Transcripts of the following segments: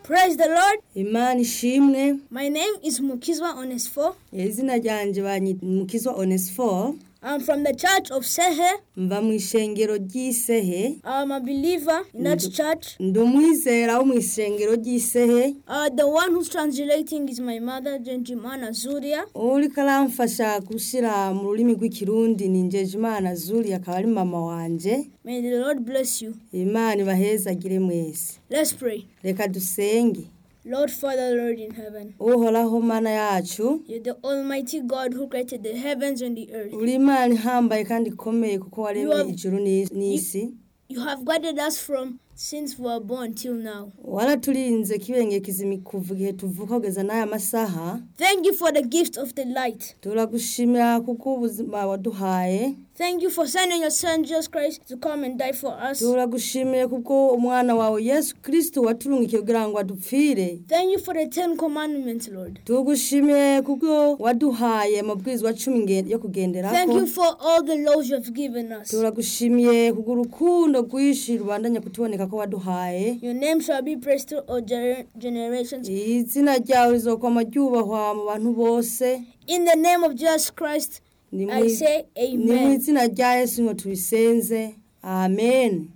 Praise the Lord. imana ishimwe My name is Mukizwa Onesfo. izina ryanje banyita mukizwa onesifo I'm from the church of Sehe. mva mu ishengero ry'isehe I'm a believer in that church. ndi umwizera wo mu ishengero ry'isehe Uh, the one who's translating is my mother, Genjimana Zuria. uriko aramfasha gushyira mu rurimi rw'ikirundi ni njejimana zuri akaba ari mama wanje May the Lord bless you. imana ibahezagire mwese Let's pray. reka dusenge Lord Father, Lord in heaven, uhoraho mana yacu you're the Almighty God who created the heavens and the earth. uri imana ihambaye kandi ikomeye kuko waremye You have- ijuru n'is- n'isi You have guided us from since we were born till now. waraturinze kibengekeza kuva igihe tuvuka kugeza n'aya masaha Thank you for the gift of the light. turagushimira kuko ubuzima waduhaye Thank you for sending your son Jesus Christ to come and die for us. turagushimiye kuko umwana wawe yesu kirisito waturungikiye kugira ngo adupfire Thank you for the Ten Commandments, Lord. tugushimiye kuko waduhaye amabwirizwa cumi nge- yo Thank kugenderako you for all the laws you have given us. turagushimiye kuko urukundo rwinshi rubandanya kutuboneka ko waduhaye Your name shall be praised through all gener- generations. izina ryawe rizokwama ryubahwa mu bantu bose In the name of Jesus Christ, ni mu I say ni mu amen. izina rya yesu ngo tubisenze amen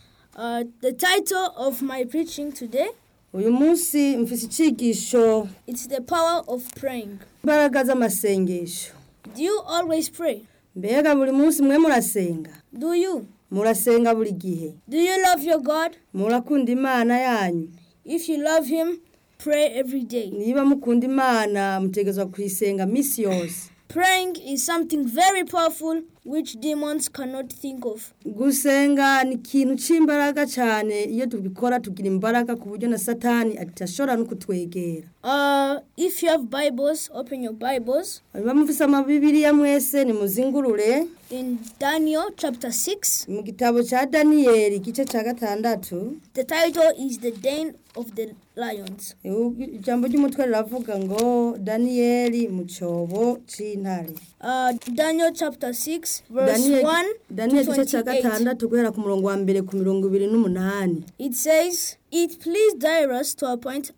Uh, the title of my preaching today uyu munsi mfise icigisho it's the power of praying. imbaraga z'amasengesho Do you always pray? mbega buri munsi mwe murasenga Do you? murasenga buri gihe Do you love your God? murakunda imana yanyu If you love Him, pray every day. niba mukunda imana mutegezwa kuyisenga misi yose Praying is something very powerful which demons cannot think of. gusenga ni ikintu cy'imbaraga cyane iyo tubikora tugira imbaraga ku buryo na satani atashobora no kutwegera Uh, if you have Bibles, open your Bibles niba mufise amabibiriya mwese nimuzingurure in Daniel chapter 6. mu gitabo cya daniyeli igice cya gatandatu The title is The Den of the Lions. ijambo ry'umutwe riravuga ngo daniyeli mu cyobo cy'intare Uh, Daniel chapter 6, verse Daniyeli 1 Daniyeli to igice cya 28. gatandatu guhera ku murongo wa mbere ku mirongo ibiri n'umunani It says, It pleased Darius to appoint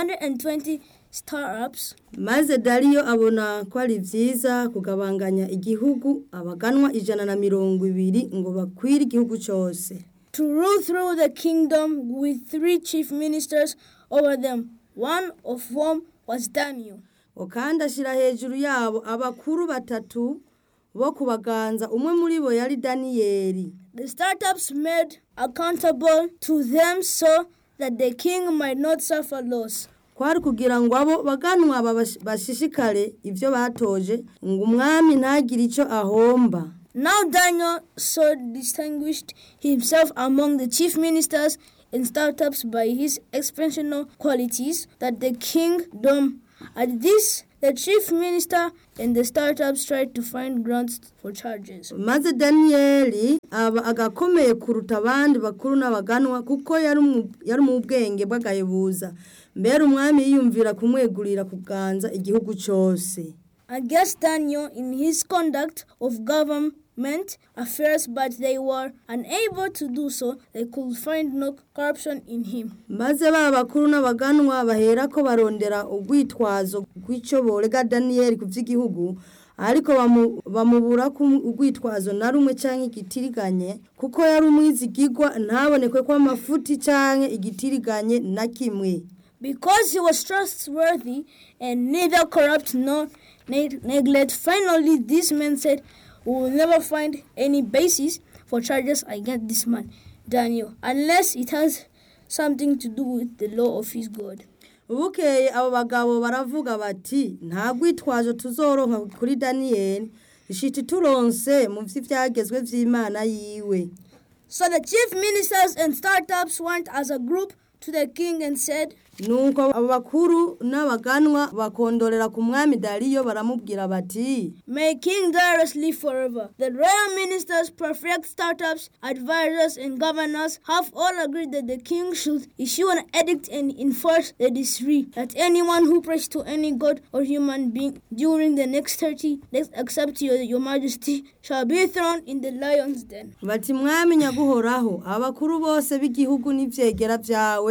120 star-ups maze dariyo abona ko ari byiza kugabanganya igihugu abaganwa ijana na mirongo ibiri ngo bakwire igihugu cyose to rule through the kingdom with three chief ministers over them, one of whom was Daniel. ngo kandi ashyira hejuru yabo abakuru batatu bo kubaganza umwe muri bo yari daniyeli The startups made accountable to them so that the king might not suffer loss. kwari kugira ngo abo baganwa babash- bashishikare ibyo batoje ngo umwami ntagire icyo ahomba Now Daniel so distinguished himself among the chief ministers and startups by his exceptional qualities that the kingdom at this the chief minister and the startups tried to find grounds for charges. maze daniyeli aba agakomeye kuruta abandi bakuru n'abaganwa kuko yari umu- yari mu bwenge bw'agahebuza mbere umwami yiyumvira kumwegurira kuganza igihugu cyose against Daniel in his conduct of government affairs, but they were unable to do so. They could find no corruption in him. maze ba bakuru n'abaganwa bahera ko barondera urwitwazo rw'icyo borega daniyeli ku by'igihugu ariko bamu- bamubura ko urwitwazo na rumwe cyangwa igitiriganye kuko yari umwizigigwa ntabonekwe ko amafuti cyangwa igitiriganye na kimwe Because he was trustworthy and neither corrupt nor ne- neglect, finally, these men said, We will never find any basis for charges against this man, Daniel, unless it has something to do with the law of his God. bukeye abo bagabo baravuga bati nta rwitwazo tuzoronka kuri daniyeli ishiti turonse mu by'ibyagezwe by'imana yiwe So the chief ministers and startups went as a group to the king and said, nuko abo bakuru n'abaganwa bakondorera ku mwami dariyo baramubwira bati May King Darius live forever. The royal ministers, prefect startups, advisors, and governors have all agreed that the king should issue an edict and enforce the decree that anyone who prays to any god or human being during the next 30 days, except your, your majesty, shall be thrown in the lion's den. bati mwami nyaguhoraho abakuru bose b'igihugu n'ibyegera byawe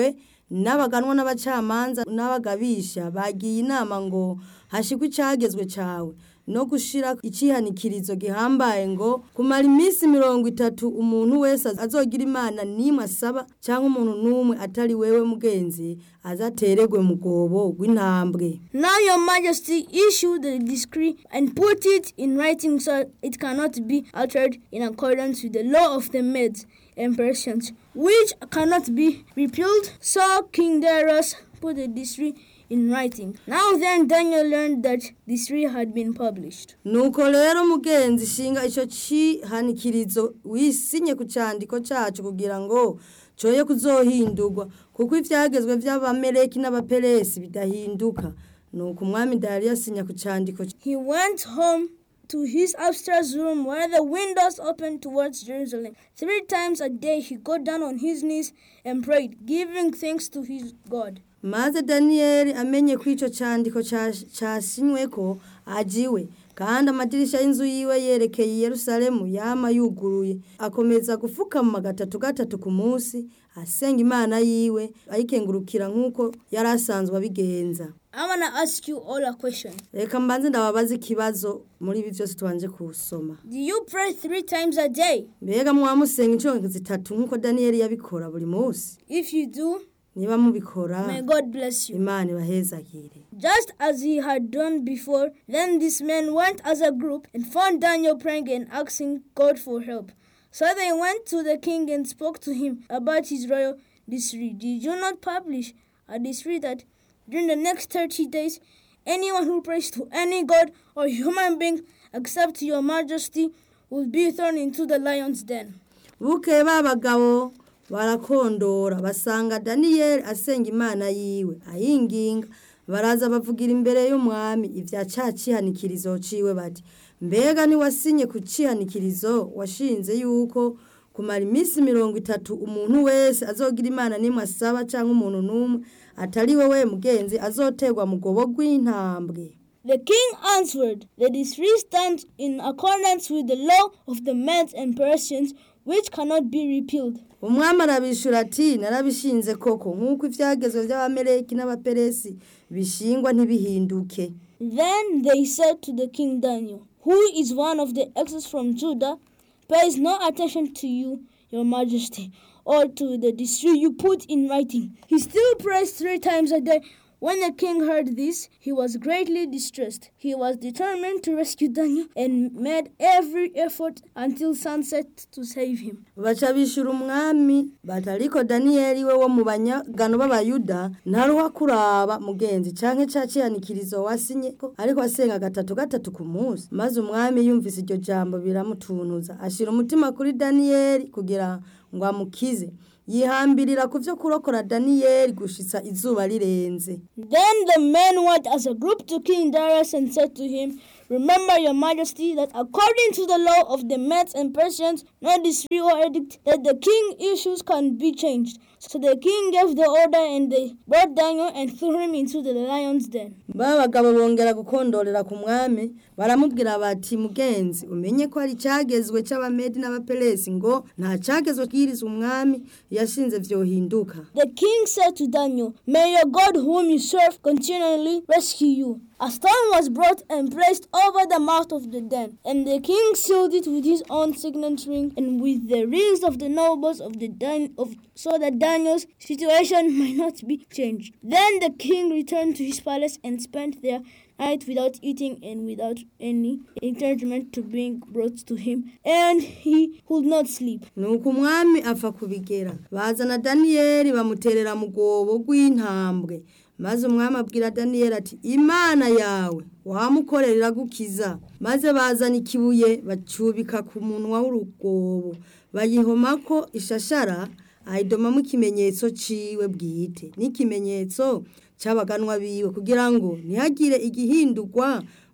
n'abaganwa n'abacamanza n'abagabisha bagiye inama ngo hashikwe icagezwe cawe no gushira icihanikirizo gihambaye ngo kumara iminsi mirongo itatu umuntu wese azogira imana nimwe asaba cyangwa umuntu n'umwe atari wewe mugenzi azatererwe mu gobo rw'intambwe Now your majesty issue the decree and put it in writing so it cannot be altered in accordance with the law of the Medes and Persians, which cannot be repealed. So King Darius put the decree in writing. Now then Daniel learned that the decree had been published. nuko rero mugenzi shinga ico cihanikirizo wisinye ku candiko cacu kugira ngo coye kuzohindurwa kuko ivyagezwe vy'abameleki n'abaperesi bidahinduka nuko umwami dariyo asinya ku candiko He went home to his upstairs room where the windows opened towards Jerusalem. Three times a day he got down on his knees and prayed, giving thanks to his God. maze daniyeli amenye ko ico candiko ca- casinyweko ajiwe kandi amadirisha y'inzu yiwe yerekeye i yerusalemu yama yuguruye akomeza gufukama gatatu gatatu ku munsi asenga imana yiwe ayikengurukira nk'uko yari asanzwe abigenza I want to ask you all a question. reka mbanze ndababaza ikibazo muri ibi byose tubanje kusoma Do you pray three times a day? mbega mwamusenga inshuro zitatu nk'uko daniyeli yabikora buri munsi If you do, niba mubikora may God bless you. imana ibahezagire Just as he had done before, then these men went as a group and found Daniel praying and asking God for help. So they went to the king and spoke to him about his royal decree. Did you not publish a decree that during the next 30 days, anyone who prays to any god or human being except your majesty will be thrown into the lion's den? bukeye ba bagabo barakondora basanga daniyeli asenga imana yiwe ayinginga baraza bavugira imbere y'umwami ibya ca cihanikirizo ciwe bati mbega niwasinye ku cihanikirizo washinze yuko kumara iminsi mirongo itatu umuntu wese azogira imana nimwe asaba cyangwa umuntu n'umwe atari wewe mugenzi azoterwa mu gobo rw'intambwe The king answered, The decree stands in accordance with the law of the Medes and Persians, which cannot be repealed. umwami arabishura ati narabishinze koko nk'uko ibyagezwe by'abameleki n'abaperesi bishingwa ntibihinduke Then they said to the king Daniel, who is one of the exiles from Judah, pays no attention to you, your majesty, or to the decree you put in writing. He still prays three times a day. When the king heard this, he was greatly distressed. He was determined to rescue Daniel and made every effort until sunset to save him. baca bishura umwami batariko daniyeli we wo mu banyagano b'abayuda ntaruha kuraba mugenzi canke ca cihanikirizo wasinye ko ariko asenga gatatu gatatu ku munsi maze umwami yumvise iryo jambo biramutuntuza ashira umutima kuri daniyeli kugira ngo amukize yihambirira ku vyo kurokora daniyeli gushitsa izuba rirenze Then the men went as a group to King Darius and said to him, Remember, your majesty, that according to the law of the Medes and Persians, no decree or edict that the king issues can be changed. So the king gave the order, and they brought Daniel and threw him into the lion's den. ba bagabo bongera gukondorera ku mwami baramubwira bati mugenzi umenye ko hari icyagezwe cy'abamedi n'abaperesi ngo nta cyagezwe bwiriza umwami yashinze vyohinduka The king said to Daniel, May your God, whom you serve, continually rescue you. A stone was brought and placed over the mouth of the den, and the king sealed it with his own signet ring and with the rings of the nobles of the den, of, so that Daniel's situation might not be changed. Then the king returned to his palace and spent there night without eating and without any encouragement to being brought to him, and he could not sleep. nuko umwami apfa kubigera bazana daniyeli bamuterera mu rwobo rw'intambwe maze umwami abwira daniyeli ati imana yawe wamukorera iragukiza maze bazana ikibuye bacubika ku munwa w'urugwobo bayihomako ishashara ayidomamo ikimenyetso ciwe bwite n'ikimenyetso cy'abaganwa biwe kugira ngo ntihagire igihindurwa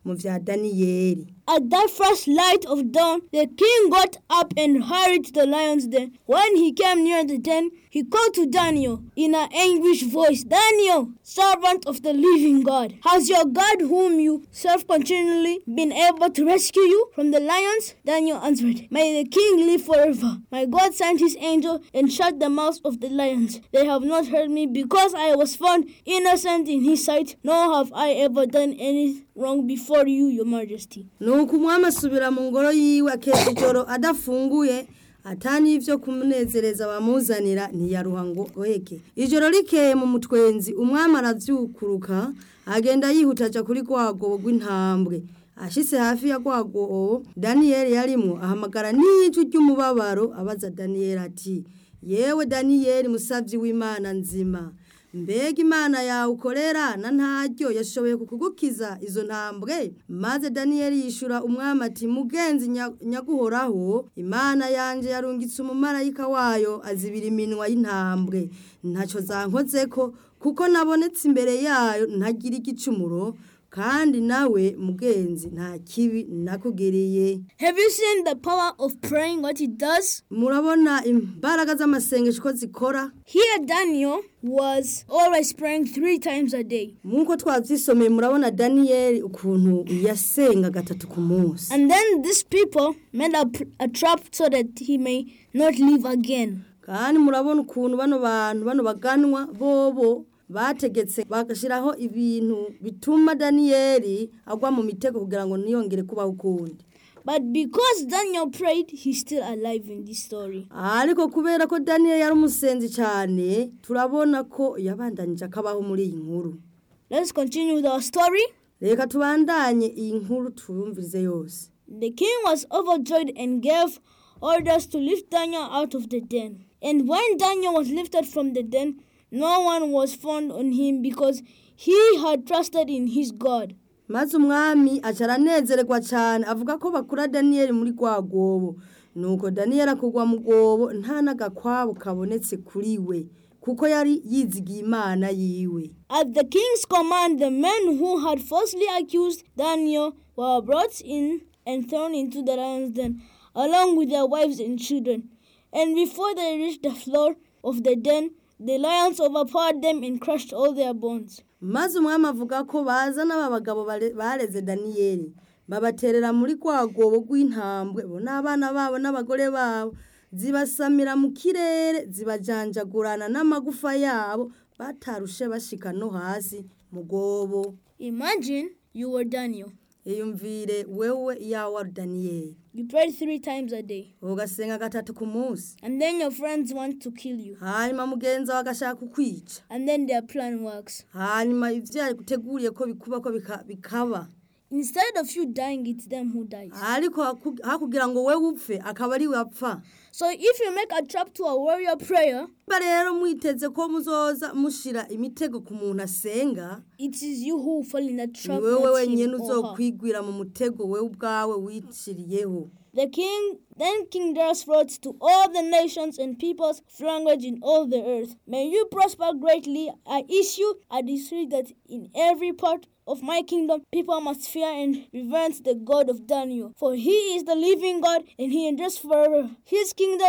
mu vya daniyeli At that first light of dawn, the king got up and hurried to the lion's den. When he came near the den, he called to Daniel in an anguished voice, Daniel, servant of the living God, has your God, whom you serve continually, been able to rescue you from the lions? Daniel answered, May the king live forever. My God sent his angel and shut the mouths of the lions. They have not hurt me because I was found innocent in his sight, nor have I ever done any wrong before you, your majesty. nuko umwami asubira mu ngoro yiwe akeza ijoro adafunguye atani ivyo kumunezereza bamuzanira ntiyaruha ngo goheke ijoro rikeye mu mutwenzi umwami aravyukuruka agenda yihuta aja kuri rwagobo rw'intambwe ashitse hafi ya rwagobo daniyeli yarimwo ahamagara n'ijwi ry'umubabaro abaza daniyeli ati yewe daniyeli musavyi w'imana nzima mbega imana yawe ukorera na ntaryo yashoboye kukugukiza izo ntambwe maze daniyeli yishura umwami ati mugenzi nya- nyaguhoraho imana yanje yarungitse umumarayika wayo azibira iminwa y'intambwe ntacyo zankozeko kuko nabonetse imbere yayo ntagira igicumuro kandi nawe mugenzi nta kibi nakugiriye Have you seen the power of praying what it does? murabona imbaraga z'amasengesho ko zikora Here, Daniel was always praying three times a day. nk'uko twabyisomeye murabona daniyeli ukuntu yasenga gatatu ku munsi And then these people made a, a trap so that he may not live again. kandi murabona ukuntu bano bantu bano baganwa bobo bategetse bagashyiraho ibintu bituma daniyeli agwa mu mitego kugira ngo ntiyongere kubaho ukundi But because Daniel prayed, he's still alive in this story. ariko kubera ko daniyeli yari umusenzi cyane turabona ko yabandanyije akabaho muri iyi nkuru Let's continue with our story. reka tubandanye iyi nkuru tuyumvirize yose The king was overjoyed and gave orders to lift Daniel out of the den. And when Daniel was lifted from the den, no one was found on him because he had trusted in his God. maze umwami aca aranezererwa cyane avuga ko bakura daniyeli muri rwa rwobo nuko daniyeli akugwa mu rwobo nta n'agakwabo kabonetse kuri we kuko yari yizigiye imana yiwe At the king's command, the men who had falsely accused Daniel were brought in and thrown into the lion's den, along with their wives and children. And before they reached the floor of the den, the lions overpowered them and crushed all their bones. maze umwami avuga ko baza n'aba bagabo bare- bareze daniyeli babaterera muri rwa rwobo rw'intambwe bo n'abana babo n'abagore babo zibasamira mu kirere zibajanjagurana n'amagufa yabo batarushe bashika no hasi mu rwobo Imagine you were Daniel. iyumvire wewe iyawe wari daniyeli You prayed three times a day, ugasenga gatatu ku munsi and then your friends want to kill you, hanyuma mugenzi wawe agashaka kukwica and then their plan works. hanyuma ibyo yaguteguriye ko bikuba ko bika- bikaba Instead of you dying, it's them who dies. ariko haku- hakugira ngo we upfe akaba ari we apfa So if you make a trap to a warrior prayer, niba rero mwiteze ko muzoza mushira imitego ku muntu asenga it is you who fall in that ni trap. wewe not wenyine him or her. uzokwigwira mu mutego we ubwawe wiciriyeho The king then King Darius wrote to all the nations and peoples of language in all the earth. May you prosper greatly. I issue a decree that in every part of my kingdom people must fear and reverence the God of Daniel. For he is the living God and he endures forever. His kingdom